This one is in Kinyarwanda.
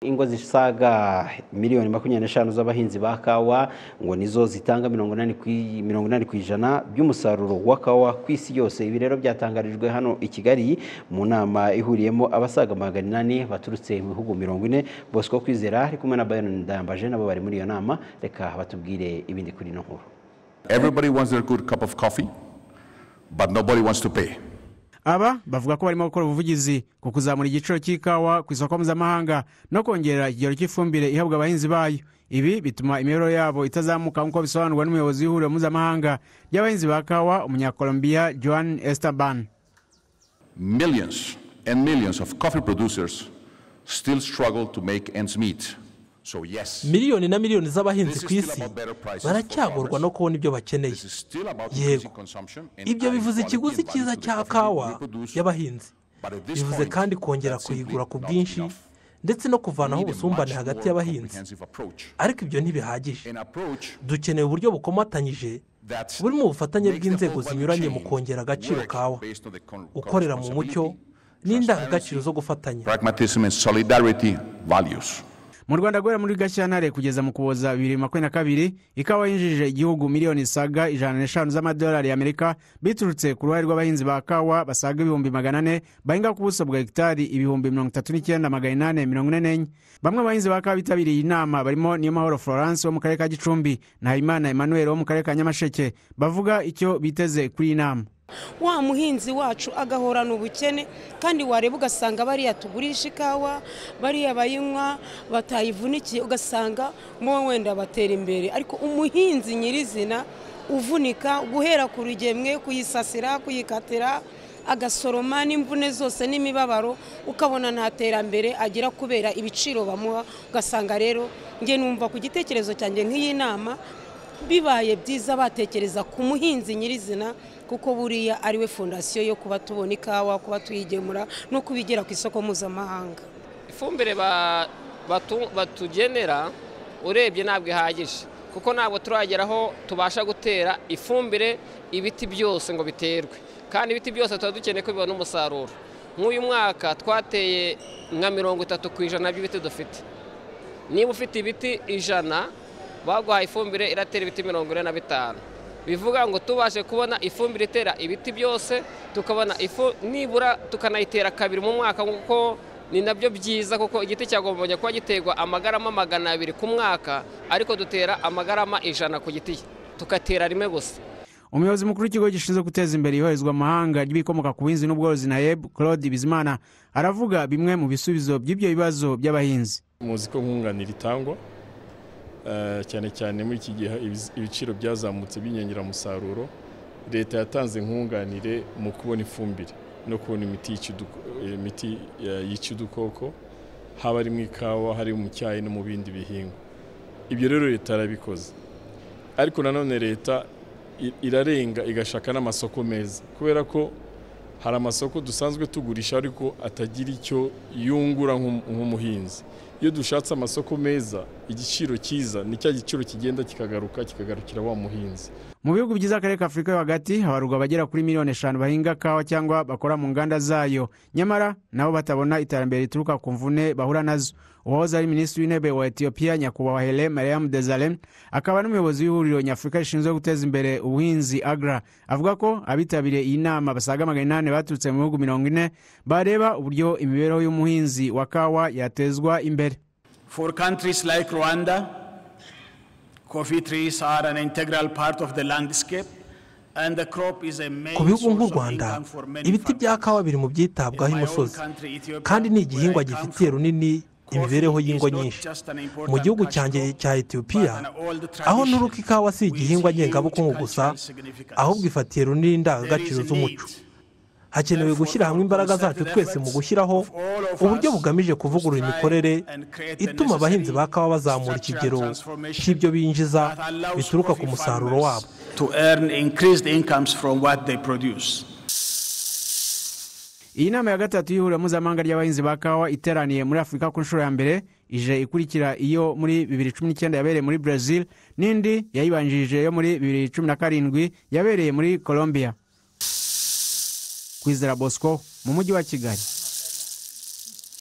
ingo zisaga miliyoni makumyabiri n'eshanu z'abahinzi ba kawa ngo nizo zitanga mirongo inani ku ijana by'umusaruro wa kawa ku isi yose ibi rero byatangarijwe hano i kigali mu nama ihuriyemo abasaga magana inani baturutse mu bihugu mirongo ine bosco kwizera ari kumwe na bayron ndayambaje nabo bari muri iyo nama reka batubwire ibindi kuri ino nkuru Everybody wants their good cup of coffee, but nobody wants to pay. aba bavuga ko barimo gukora ubuvugizi ku kuzamura igiciro cy'ikawa ku isoko mpuzamahanga no kongerera ikigero cy'ifumbire ihabwa abahinzi bayo ibi bituma imibereho yabo itazamuka nk'uko bisobanurwa n'umuyobozi w'ihuriro mpuzamahanga ry'abahinzi ba kawa umunyakolombiya joan estaban Millions and millions of coffee producers still struggle to make ends meet. So, yes, miliyoni na miliyoni This z'abahinzi is ku still isi about better prices for baracyagorwa farmers. no kubona ibyo bakeneye this is still about Yego. increasing consumption and ibyo adding bivuze quality ikiguzi and value cyiza to the cya coffee kawa we produce. y'abahinzi But at this bivuze point, kandi kongera that's simply kuyigura ku not bwinshi enough. ndetse no kuvanaho Need a much ubusumbane hagati more y'abahinzi comprehensive approach. ariko ibyo ntibihagije An approach dukeneye uburyo bukomatanyije that burimo ubufatanye makes the bw'inzego whole value zinyuranye mu chain kongera agaciro work kawa based on the con- ukorera mu mucyo responsibility, n'indangagaciro zo gufatanya pragmatism and solidarity values. mu rwanda guhera muri gashyantare kugeza mu kuboza bibiri makumyabiri na kabiri ikawa yinjije igihugu miliyoni zisaga ijana n'eshanu z'amadolari y'amerika biturutse ku ruhare rw'abahinzi ba kawa basaga ibihumbi magana ane bahinga ku buso bwa hegitari ibihumbi mirongo itatu n'icyenda magana inani mirongo ine n'enye bamwe mu bahinzi ba kawa bitabiriye iyi nama barimo niyomahoro florence wo mu karere ka gicumbi na habimana emmanuel wo mu karere ka nyamasheke bavuga icyo biteze kuri iyi nama wa muhinzi wacu agahorana ubukene kandi wareba ugasanga bariya tugurisha ikawa bariya bayinywa batayivunikiye ugasanga mo wenda batera imbere ariko umuhinzi nyirizina uvunika guhera ku rugemwe kuyisasira kuyikatira agasoroma n'imvune zose n'imibabaro ukabona nta terambere agira kubera ibiciro bamuha ugasanga rero nge numva ku gitekerezo cyanjye nk'iyi nama bibaye byiza batekereza ku muhinzi nyirizina kuko buriya ari we fondasiyo yo kuba tubona ikawa kuba tuyigemura no kuba igera ku isoko mpuzamahanga ifumbire ba- batu- batugenera urebye ntabwo ihagije kuko ntabwo turagera aho tubasha gutera ifumbire ibiti byose ngo biterwe kandi ibiti byose tuba dukeneye ko bibona umusaruro nk'uyu mwaka twateye nka mirongo itatu ku ijana by'ibiti dufite niba ufite ibiti ijana baguhaye ifumbire iratera ibiti mirongo ine na bitanu bivuga ngo tubashe kubona ifumbire itera ibiti byose tukabona ifu nibura tukanayitera kabiri mu mwaka kuko ni nabyo byiza kuko igiti cyagombaga kuba giterwa amagarama magana abiri ku mwaka ariko dutera amagarama ijana ku giti tukatera rimwe gusa umuyobozi mukuru w'ikigo gishinzwe guteza imbere iyoherezwa mu mahanga ry'ibikomoka ku buhinzi n'ubworozi na yeb claude bizimana aravuga bimwe mu bisubizo by'ibyo bibazo by'abahinzi muzi ko nkunganira itangwa eh, cyane cyane muri iki gihe ibiz- ibiciro byazamutse by'inyongeramusaruro leta yatanze nkunganire mu kubona ifumbire no kubona imiti yica uduko- eh, imiti, eh, yica udukoko haba ari mu ikawa hari mu cyayi no mu bindi bihingwa ibyo rero leta yarabikoze ariko nanone leta i- irarenga igashaka n'amasoko meza kubera ko hari amasoko dusanzwe tugurisha ariko atagira icyo yungura nk'um- nk'umuhinzi iyo dushatse amasoko meza igiciro cyiza ni cya giciro kigenda kikagaruka kikagarukira wa muhinzi mu bihugu byiza akarere ka afurika yo hagati habarurwa abagera kuri miliyoni eshanu bahinga kawa cyangwa bakora mu nganda zayo nyamara nabo batabona iterambere rituruka ku mvune bahura nazo uwahoze ari minisitiri w'intebe wa etiyopiya nyakubahwa hele mariam dezalem akaba n'umuyobozi w'ihuriro nyafurika rishinzwe guteza imbere ubuhinzi agra avuga ko abitabiriye iyi nama basaga magana inani baturutse mu bihugu mirongo ine bareba uburyo imibereho y'umuhinzi wa kawa yatezwa imbere For countries like Rwanda, coffee trees are an integral part of the landscape, and the crop is a main ku bihugu source nk'u of Rwanda income for many ibiti bya families. kawa biri mu byitabwaho In my own imusozi country, Ethiopia, kandi ni igihingwa where I come gifitiye from, runini coffee imibereho is y'ingo not nyinshi just an important mu gihugu cash cyanjye crop, cya etiyopiya but an old aho tradition nuruka ikawa si with igihingwa huge ngengabukungu gusa cultural significance. ahubwo ifatiye runini There is indangagaciro a need. z'umuco hakenewe gushyira hamwe imbaraga zacu twese mu gushyiraho uburyo bugamije kuvugurura imikorere ituma abahinzi ba kawa bazamura ikigero cy'ibyo binjiza bituruka ku musaruro wabo to earn increased incomes from what they produce. iyi nama ya gatatu y'ihuriro mpuzamahanga ry'abahinzi ba kawa iteraniye muri afurika ku nshuro ya mbere ije ikurikira iyo muri 2019 yabereye muri brazil n'indi yayibanjirije yo muri 2017 yabereye muri colombia kwizera bosco mu mujyi wa kigali